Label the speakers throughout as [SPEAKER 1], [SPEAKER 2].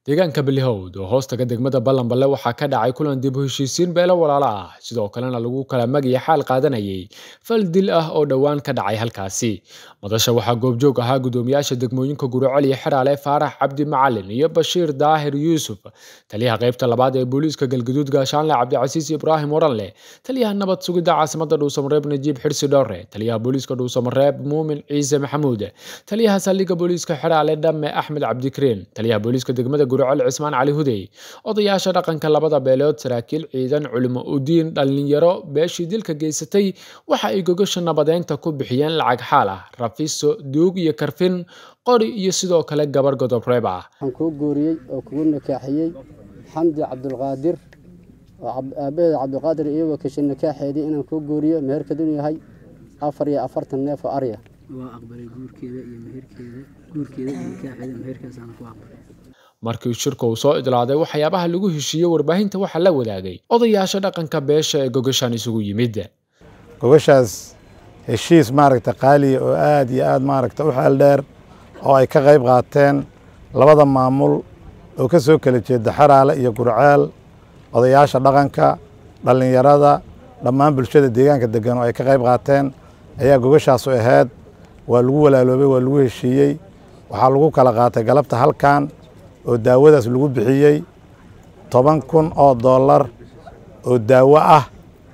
[SPEAKER 1] deegaanka balihowd oo hoostaga degmada ballanballe waxaa ka dhacay kulan dib u heshiisiin beelo walaalo ah sidoo kalena lagu kala magiya xaal qaadanayay fal dil ah oo dhowaan ka dhacay halkaasi madasha waxaa goobjoog ahaa guddoomiyaasha degmooyinka guricol iyo xeraale faarax cabdi macalin iyo bashiir daahir yuusuf taliyaha qaybta labaad ee booliiska galgaduud gaashaanle cabdicasiis ibraahim waranleh taliyaha nabad sugidda caasimada dhuusamareeb najiib xirsi dhowre taliyaha booliiska dhuusamareeb muumin ciise maxamuud taliyaha saldhigga booliiska xeraale dhamme axmed cabdikariin taliyaha booliiska degmada guricol cismaan cali hudey odayaasha dhaqanka labada beelood saraakiil ciidan culimo udiin dhallinyaro beeshii dilka geysatay waxa ay gogasha nabadeynta ku bixiyeen lacag xaal ah rafiso duug iyo karfin qori iyo sidoo kale gabar godobreeb ah
[SPEAKER 2] waxaan kuu guuriyey oo kugu nikaaxiyey xamdi cabdulqaadir oo aabbaheeda cabdulqaadir iyagoo kashay nikaaxeedii inaan kuu guuriyo meherkeed inuu yahay afar iyo afartan neef oo arya
[SPEAKER 3] waa aqbalay guurkeeda iyo meherkeeda guurkeeda iyo nikaaxeeda meherkaasaan ku aqbalay
[SPEAKER 1] markii shirka uu soo idlaaday waxyaabaha lagu heshiiyey warbaahinta waxaa la wadaagay odayaasha dhaqanka beesha ee gogashan isugu yimid
[SPEAKER 4] gogashaas heshiis maaragta qaaliya oo aad iyo aad maaragta u xeel dheer oo ay ka qayb qaateen labada maamul oo ka soo kala jeeda xaraale iyo gurceel odayaasha dhaqanka dhallinyarada dhammaan bulshada deegaanka degan oo ay ka qayb qaateen ayaa gogashaasu ahayd waa lagu walaaloobay waa lagu heshiiyey waxaa lagu kala qaatay galabta halkan oo daawadaas lagu bixiyey toban kun oo dollar oo daawo ah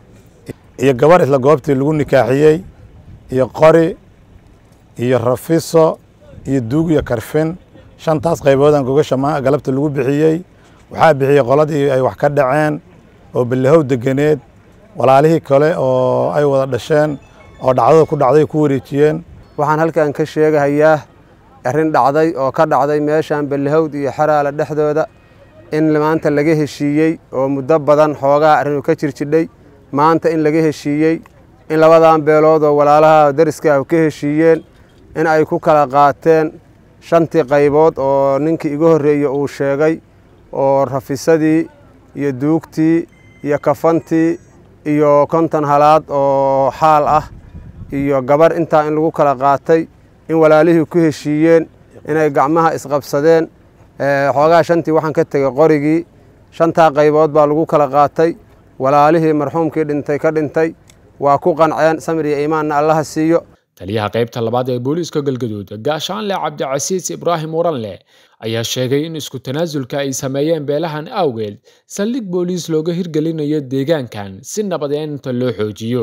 [SPEAKER 4] iyo gabar isla goobtii lagu nikaaxiyey iyo qori iyo rafiso iyo duug iyo karfin shantaas qayboodan gogasha galabta lagu bixiyey waxaa bixiyey qoladii ay wax ka dhaceen oo balahow deganeed walaalihii kale oo ay wada dhasheen oo dhacdada ku dhacday ku wareejiyeen
[SPEAKER 2] waxaan halkan ka sheegahayaa arrin dhacday oo ka dhacday meeshan ballahowd iyo xaraale dhexdooda in maanta laga heshiiyey oo muddo badan xoogaa arrinuu ka jirjidhay maanta in laga heshiiyey in labadan beelood oo walaalaha dariska ah ka heshiiyeen in ay ku kala qaateen shantii qaybood oo ninkii iga horreeyey uu sheegay oo rafisadii iyo duugtii iyo kafantii iyo konton halaad oo xaal ah iyo gabar intaa in lagu kala qaatay in walaalihii ku heshiiyeen inay gacmaha isqabsadeen xoogaa shantii waxaan ka tegey qorigii shantaa qaybood baa lagu kala qaatay walaalihii marxuumkii dhintay ka dhintay waa ku qanceen samir iyo iimaanna allaha siiyo
[SPEAKER 1] taliyaha qaybta labaad ee booliiska galgaduud gaashaanle cabdicasiis ibraahim waranleh ayaa sheegay in isku tanaasulka ay sameeyeen beelahan awgeed saldhig booliis looga hirgelinayo deegaankan si nabadeynta loo xoojiyo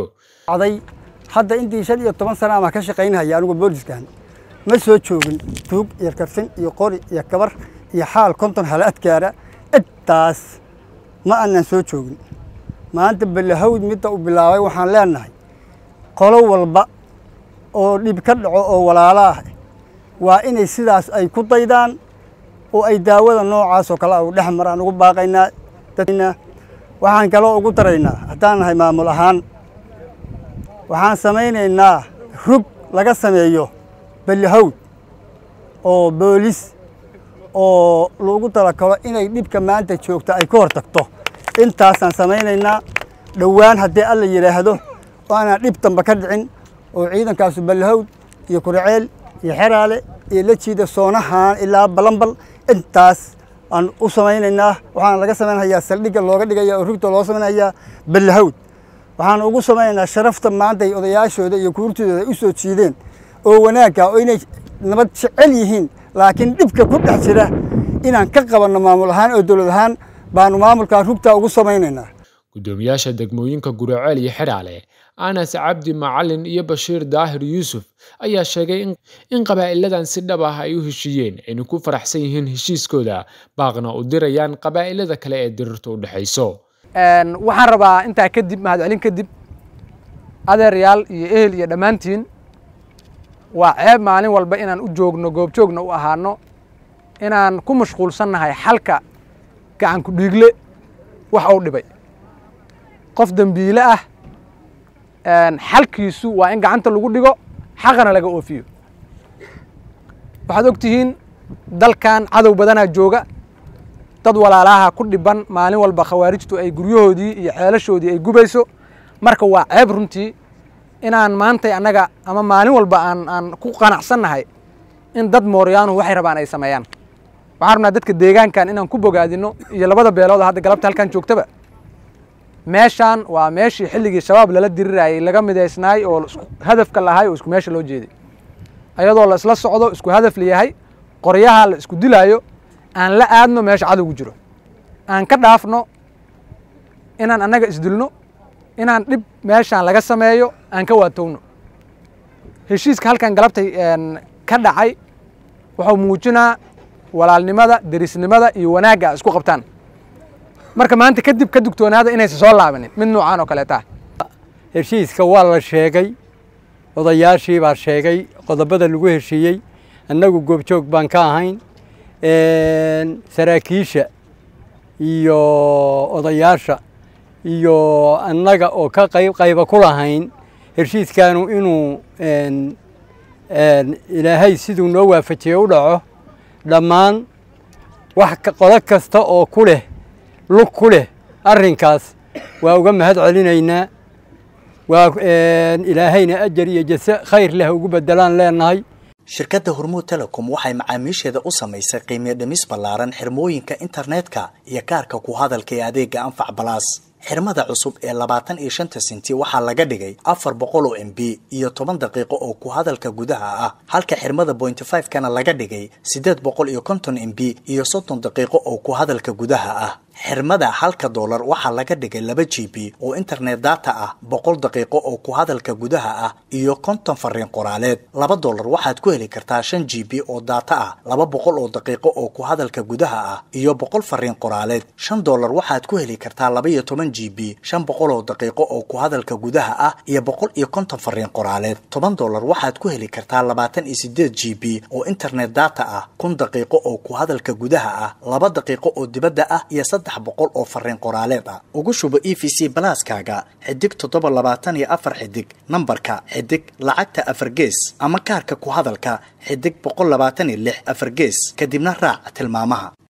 [SPEAKER 5] hadda intii shan iyo toban sana ama ka shaqaynahaya anigu booliskan ma soo joogin tuug iyo karfin iyo qori iyo gabar iyo xaal konton halaadkaara intaas ma aanan soo joogin maanta balahawd midda uu bilaabay waxaan leenahay qolo walba oo dhib ka dhaco oo walaalo ah waa inay sidaas ay ku daydaan oo ay daawada noocaas oo kale a u dhex maraan ugu baaqaynaa dadna waxaan kaloo ugu daraynaa haddaan nahay maamul ahaan waxaan samaynaynaa rug laga sameeyo ballahowd oo boolis oo lagu talakalo inay dhibka maanta joogta ay ka hor tagto intaasaan samaynaynaa dhowaan haddii alla yidhaahdo oo aanaan dhib damba ka dhicin oo ciidankaasu ballahowd iyo kuriceel iyo xeraale iyo la jiida soonahaan ilaa balambal intaas aan u samaynaynaa waxaana laga samaynayaa saldhigga looga dhigaya oo rugta loo samaynayaa ballahowd waxaan ugu samaynaynaa sharafta maanta ay odayaashooda iyo kuurtidooda u soo jiideen oo wanaagga oo inay nabad jecel yihiin laakiin dhibka ku dhex jira inaan ka qabanno maamul ahaan oo dowlad ahaan baanu maamulkaa rugtaa ugu samaynaynaa
[SPEAKER 1] guddoomiyaasha degmooyinka guriceel iyo xidhaale anas cabdi macalin iyo bashiir daahir yuusuf ayaa sheegay in qabaa'iladan si dhab ah ay u heshiiyeen ayna ku faraxsan yihiin heshiiskooda baaqna u dirayaan qabaa'ilada kale ee dirirta u dhexayso
[SPEAKER 3] waxaan rabaa intaa kadib mahadcelin kadib adeeryaal iyo ehel iyo dhammaantiin waa ceeb maalin walba inaan u joogno goobjoogna u ahaano inaan ku mashquulsannahay xalka gacanku dhiigle wax uu dhibay qof dembiile ah xalkiisu waa in gacanta lagu dhigo xaqana laga oofiyo waxaad og tihiin dalkan cadow badanaa jooga dad walaalaha ku dhiban maalin walba khawaarijtu ay guryahoodii iyo ceelashoodii ay gubayso marka waa ceeb runtii inaan maantay annaga ama maalin walba aan aan ku qanacsannahay in dad mooryaanu waxay rabaan ay sameeyaan waxaan rabnaa dadka deegaankan inaan ku bogaadino iyo labada beelood oo hadda galabta halkan joogtaba meeshaan waa meeshii xilligii shabaab lala dirirayay laga midaysnaay oo hadafka lahay oo isku meesha loo jeeday ayadoo la isla socdo isku hadaf layahay qoryaha la isku dilaayo aan la aadno meesha cadowgu jiro aan ka dhaafno inaan annaga isdilno inaan dhib meeshaan laga sameeyo aan ka waatowno heshiiska halkan galabtay ka dhacay wuxuu muujinaa walaalnimada derisnimada iyo wanaagga isku qabtaan marka maanta kadib ka dugtoonaada inaysan soo laabanin mid noocaan oo kaleeta
[SPEAKER 6] heshiiska waa la sheegay odayaashii baa sheegay qodobada lagu heshiiyey annagu goobjoog baan ka ahayn saraakiisha iyo odayaasha iyo annaga oo ka qayb qayba ku lahayn heshiiskaanu inuu ilaahay siduu noo waafajiye u dhaco dhammaan wax qodo kasta oo ku leh lug ku leh arrinkaas waa uga mahad celinaynaa waa ilaahayna ajar iyo jase khayr leh ugu bedelaan leenahay
[SPEAKER 7] shirkadda hormuud telecom waxay macaamiisheeda u samaysay qiimiyo dhimis ballaaran xirmooyinka internetka iyo kaarka ku hadalka ee adeega anfac balaas xirmada cusub ee labaatan iyo shanta senti waxaa laga dhigay afar boqol oo m b iyo toban daqiiqo oo ku hadalka gudaha ah halka xirmada bointy five kana laga dhigay siddeed boqol iyo konton m b iyo soddon daqiiqo oo ku hadalka gudaha ah xirmada halka doolar waxaa laga dhigay laba g b oo internet data ah boqol daqiiqo oo ku hadalka gudaha ah iyo konton fariin qoraaleed laba doolar waxaad ku heli kartaa shan g b oo data ah laba boqol oo daqiiqo oo ku hadalka gudaha ah iyo boqol fariin qoraaleed shan doolar waxaad ku heli kartaa laba iyo toban g b shan boqol oo daqiiqo oo ku hadalka gudaha ah iyo boqol iyo konton fariin qoraaleed toban doolar waxaad ku heli kartaa labaatan iyo sideed g b oo internet data ah kun daqiiqo oo ku hadalka gudaha ah laba daqiiqo oo dibadda ah iyo boqol oo fariin qoraaleed ah ugu shubo e v c balaaskaaga xidig toddoba labaatan iyo afar xidig nambarka xidig lacagta afar gees ama kaarka ku hadalka xidig boqol labaatan iyo lix afar gees kadibna raac tilmaamaha